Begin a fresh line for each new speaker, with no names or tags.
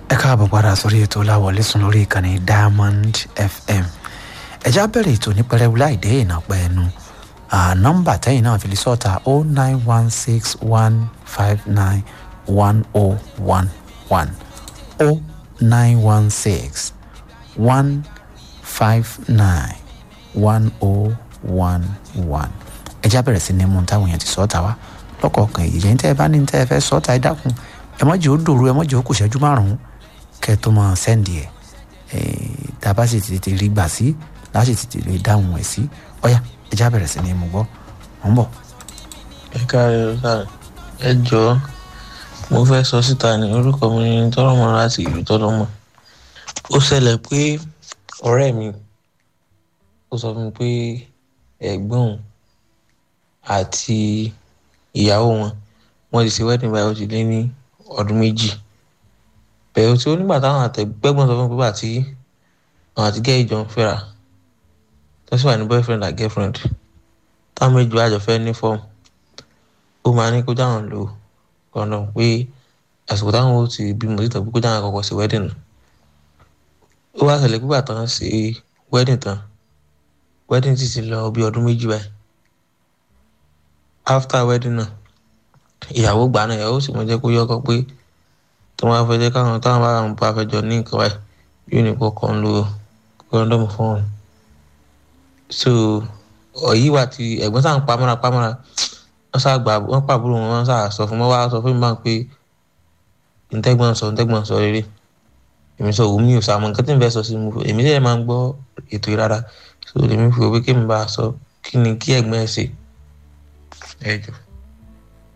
ẹ káàbọ̀ padà sórí ètò láwọlé sùn lórí ìkànnì diamond fm ẹjá bẹ̀rẹ̀ ètò ní pẹrẹwu láì dé ìnàpẹ́ ẹnu nọ́mbà tẹ́yìn náà fi lè sọ́ta o nine one six one five nine one o one one o nine one six one five nine one o one one ẹjá bẹ̀rẹ̀ sí ní mú táwọn èèyàn ti sọ́ta wá lọ́kọ̀ọ̀kan èyí yẹn tẹ́ ẹ bá ní tẹ́ ẹ fẹ́ sọ́ta ẹ dákun ẹ má jẹ́ ó dòru ẹ má jẹ́ ó kù ṣẹ́jú márùn-ún kẹ́ ẹ tó máa sẹ́ǹdì ẹ̀ tá a bá sì tètè rí gbà sí láti tètè lè dáhùn ẹ̀ sí ọ̀yá ẹjá bẹ̀rẹ̀ sí ní mú gbọ́ mọ̀ ń bọ̀.
ẹ káàárẹ̀ o sáré ẹ jọ̀ọ́ mo fẹ́ sọ síta ní orúkọ mi ní tọ́lọ́mọ láti ìlú tọ́lọ́mọ ó ṣẹlẹ̀ pé ọ̀rẹ́ mi ó sọ fún mi pé ẹ̀gbọ́n òun àti ìyàwó wọn wọ́n ti ṣe wedding báyìí ó ti lé ní ọdún méjì bẹ̀rẹ̀ tí ó nígbà táwọn àtẹ̀gbẹ́gbọ́n sọ fún mi pé àti àwọn àti gẹ́ ìjọ ń fẹ́ra tó sì wà ní boyfriend and girlfriend táwọn méjì wá jọ fẹ́ ní fọ́ọ̀mù ó máa ní kó dáhùn lò kọ̀ọ̀nà pé àsìkò táwọn ó ti bímọ síta pé kó dáhùn àkọ́kọ́ sí wedding nù ó wá ṣẹlẹ̀ pípa tán ṣe wedding tán wedding ti ti lọ bí ọdún méjì báyìí after wedding náà ìyàwó gbà náà ìyàwó sì mọ jẹ́ kó yọkọ pé tó máa fẹ́ jẹ́ káwọn táwọn bá wọn bá fẹ́ jọ ní nǹkan báyìí yóò ní kó kàn ń lo kọ́ńdọ́mù fún wọn. so ọ̀yí wa ti ẹ̀gbọ́n sáà ń pamọ́ra pamọ́ra wọ́n sáà gbà wọ́n pàbúrò wọn wọ́n sáà sọ fún wọn wá sọ fún mi báyìí pé ntẹ́gbọ́n sọ ntẹ́gbọ́n sọ rere èmi sọ òun mi ò sàmọ nǹkan tí n fẹ́ sọ sí mi èmi lè máa ń gbọ́ ètò ìrara so èmi fi òwe kí mi bá a sọ kí ni kí ẹ̀gbọ́n ẹ̀ ṣe ẹ jọ.